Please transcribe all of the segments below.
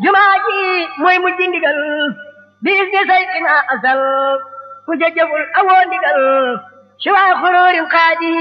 jumaa ji mooy mujj ndigal biis ni saytina asal ku jëjëful awoo ndigal si waa xuróorin xaadi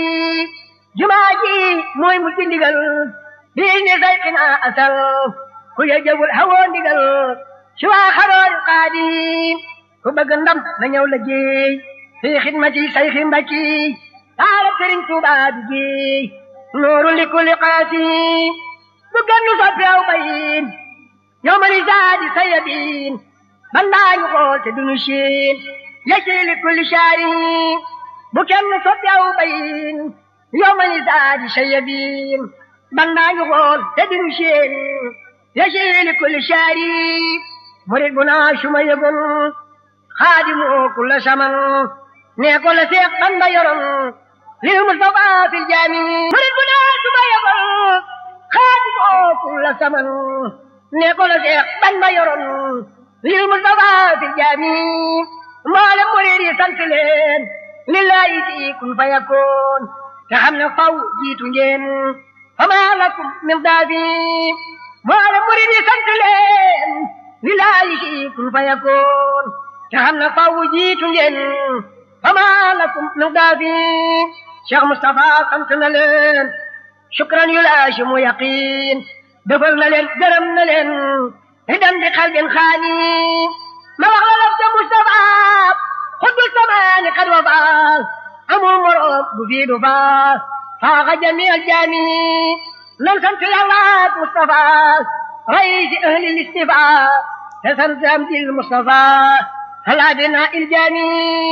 jumaa ji mooy mujj ndigal biis ni saytina asal ku jëjëful awoo ndigal si waa xuróorin xaadi ku bëgg ndam na ñëw la géey fi xidmati sayxi mbakki taala sëriñ Tuubaa bi géey nooru li kulli qaasi bu gennu soppi aw bayin yow ma ni zaadi sayabin bandaañu xool te duñu siin yecci li kulli shaari bu kenn soppi aw bayin yow ma ni zaadi sayabin bandaañu xool te duñu siin yecci li kulli shaari murid bu naa suma yëgun xaadimu kulla saman nee ko la seex bamba yoroon lil Mustafa fil jaami murid bu naa suma yëgun xaadimu kulla saman nee ko la seex bamba yoroon lil Mustafa fil jaami mboolem murid yi sant leen lillahi fi kun fa yakun te xam ne faw jiitu ngeen fama lakum min daafi mboolem murid yi sant leen lillahi fi kun fa yakun te xam ne faw jiitu ngeen fama lakum min daafi Cheikh Moustapha sant na leen shukran yu laasimu yaqin defal na leen gërëm na leen hidan bi qalbin xaani ma wax la lafta Moustapha xuddu samaani qad wafa amul moroom bu fii du fa faaxa jami al jaami nan sant yàlla ak Moustapha raisi ahli listifa te sant am dil Moustapha ala bina il jaami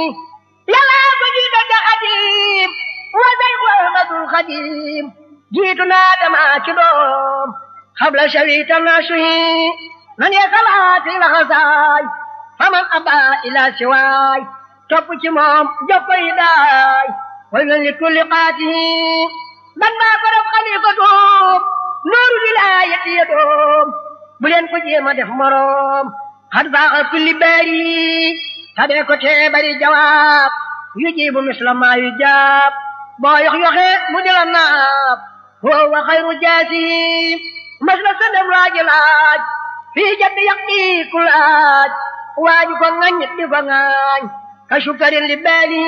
yàlla ko jiital da xadim wa sayxu ahmadul xadim jiitu naa dama ci doom xabla shawita nasuhi man ye salaati la xasaay faman aba ila siwaay topp ci moom jokkoy daay way lan li kulli qaatihi man maa ko def xalifatoom nooru wilaayati ya doom bu leen ko jéema def moroom xad baaxa kulli baari tabee ko tee bari jawaab yu jibu misla maa yu jaab boo yox yoxe mu di la naab huwa xayru jaasi mas la sëndam laaji laaj fii jaddi yaqi ku laaj waaju ko ŋañ di ko ŋaañ ka sukarin li baali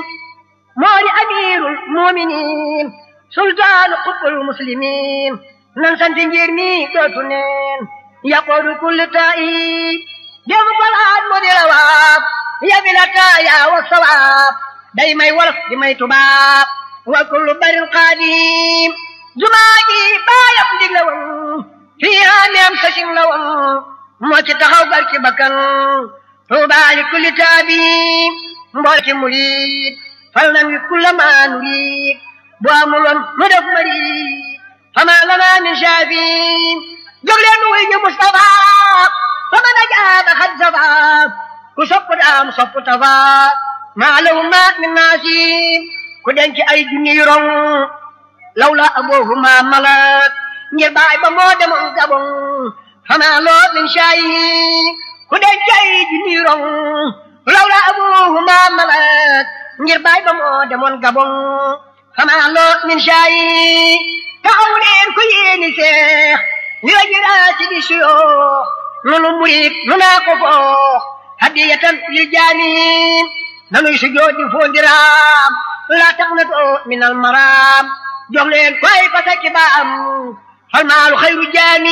moo di amirul muminin sultaanu qutbul muslimin nan santi ngir mi dootu neen yaqoodu kulli taa'i demu ko laaj mu di la waab yabi la taaya wa sawaab day may wolof di may tubaab wa kullu barin qaadim jumaa ji baayam dig la woon fii ameem sasin la woon moo ci taxaw gar ci bakkan tuubaa li kulli taabi mbool ci murid fal nan wi kulla maa nurid bu amuloon mu def marid fama lana min shaafi jóg leen wuy ñu Mustafa fama na jaaba xad safa ku sopp daam sopp tafa maa lahu ma min naasi ku denc ay junni rong lawla aboohuma malak ngir baay ba moo demoon gabon xanaa loo min shaayi ku denc ay junni rong lawla aboohuma malak ngir baay ba moo demoon gabon xanaa loo min shaayi taxaw leen ku yéeni seex li la jiraasi di suyoo nunu murit nu naa ko foox hadiyatan lil jaani nanuy sujoodi foondiraam laa tax na too min al maraam jox leen koy fasa ci baam fal maalu xayru jaami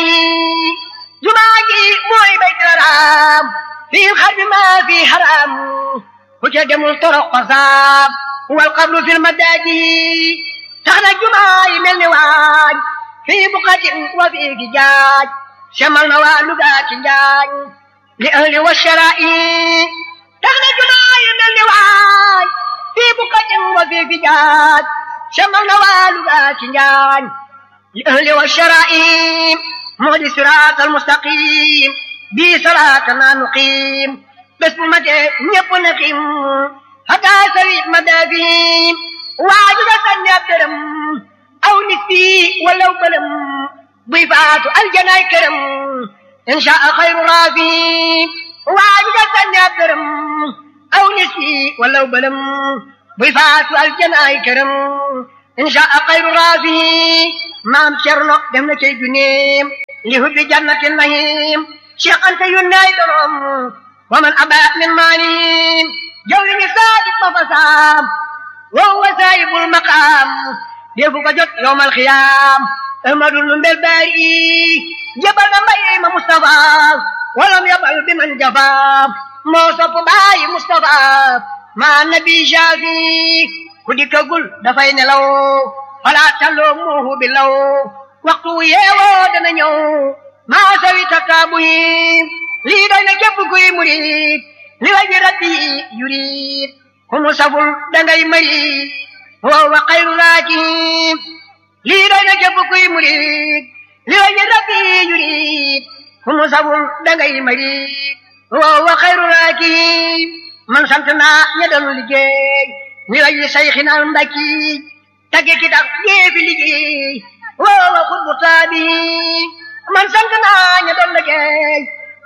jumaa ji mooy bayt raam fii xarbi maa fii haram ku ca demul torox xasaab wal qablu fil madaaji tax na jumaa yi mel ni waaj fii buqatin wa fii gi jaaj semal na waa lugaa ci njaañ li ahli wa sharaa'i tax na jumaa yi mel ni waaj fii buqatin wa fii gi jaaj semal na waa lugaa ci njaañ li ahli wa sharaa'i moo di siraat al mustaqim bii salaatana nuqiim bés bu matee ñëpp na xiim hatta sawi madaafiim waaju nga sànni ab dërëm aw nit fii walaw bëlëm buy faatu aljanaay këram insha xayru raafi waaju nga sànni ab dërëm aw nit fii walaw bëlëm buy faatu aljanaay këram insha xayru raafi maam cerno dem na cey juneem li hubbi jannati nahim Cheikh Anta yónnaay dorom wa man aba min maanim jawli ni saadik ba fasaam wa huwa saahibul maqaam defu ko jot yowmal xiyaam ahmadul nu mbel baari jabal na mbay ma Mustafa walam yabal bi man jafa moo sopp baayi Mustafa ma nabi shafi ku dikkagul dafay nelaw falaa talloo muuhu bi law waxtu yeewoo dana ñëw maa sawi tattaabu yi lii doy na képp kuy murid li waji rabbi yurid ku mu saful dangay marid wa wa xayru raakib lii doy na képp kuy murid li waji rabbi yurid ku mu saful dangay marid wa wa xayru raakib man sant naa ña doon liggéey li waji sayxina mbakki tagge ki tax jéefi liggéey wa wa xutbu taabi man sant naa ña doon liggéey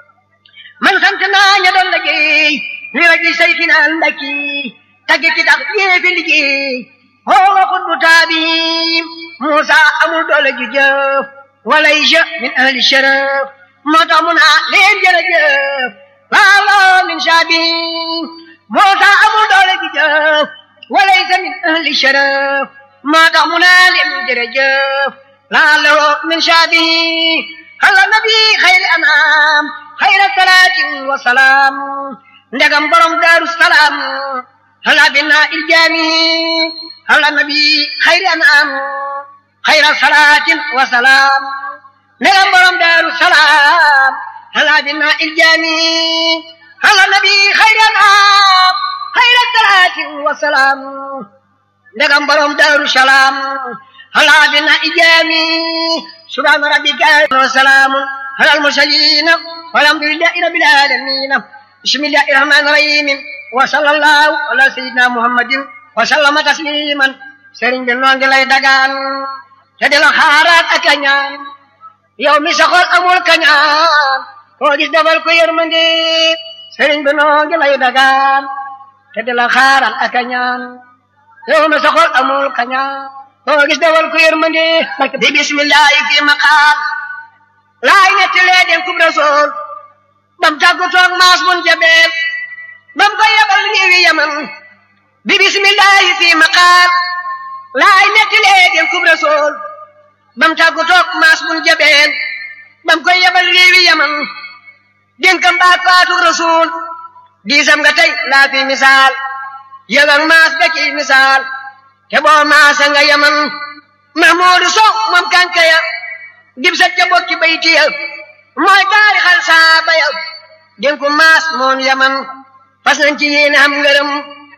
man sant naa ña doon liggéey li waji sayxina mbakki tagge ki tax jéefi liggéey wa wa xutbu taabi Musa amul doole ju jëf walaysa min ahli sharaf moo tax mu naa leen jërëjëf waalo min shaabi Musa amul doole ju jëf walaysa min ahli sharaf moo tax mu naa leen jërëjëf laalo min shaabi ala nabi xayri anam xayra salaatin wa salaam ndegam borom daaru salaam ala bina iljaami ala nabi xayri anam xayra salaatin wa salaam ndegam borom daaru salaam ala bina iljaami ala nabi xayri anam xayra salaatin wa salaam ndegam borom daaru salaam ala bina iljaami subhaana rabbika wa salaamun ala al-mursaliin walhamdulillahi rabbil aalamiin bismillahi rahmaani rahiim wa sallallahu ala sayyidina muhammadin wa sallama tasliman sëriñ bi noo ngi lay dagaan te di la xaaraat ak a ñaan yow mi saxol amul kañaan koo gis defal ko yërmande sëriñ bi noo ngi lay dagaan te di la xaaraat ak a ñaan yow mi saxol amul kañaan koo gis defal ko yërmande bi bismillahi fi maqaal laay nettalee den kub rasool bam tàggu toog maas mun jabeel bam ko yebal réewi yaman bi bismillahi fi maqaal laay nettalee den kub rasool bam tàggu toog maas mun jabeel bam ko yebal réewi yaman dénkam baat faatug rasool diisam nga tey laa fi misaal yëgal maas ga ci misaal te boo maasa nga yaman mahmuudu sow moom kankaya dib sa ca bokki baytiya mooy taarixal saaba ya dénku maas moom yaman fas nañ ci yéene am ngërëm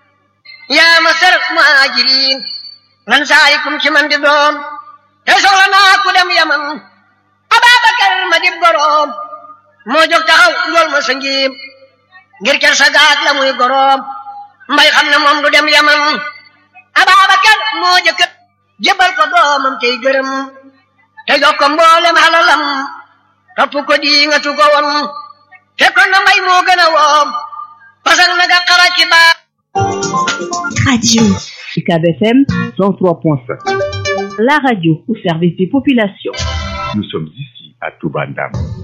yaa ma sar muhaajiriin lan saarikum ci man di doom te soxla naa ku dem yaman ababakar ma dib goroom moo jóg taxaw njool ma sa ngiim ngir ker sa gaag la muy goroom mbay xam ne moom du dem yaman ababakar moo jëkk jëbal ko doomam tey gërëm te jox ko mboolem halalam topp ko di nga tu ko won fekkoon na mbay moo gën a woom pasak na nga xara ci baa Radio UCAB FM 103.5. La radio au service des populations. Nous sommes ici à Toubandam.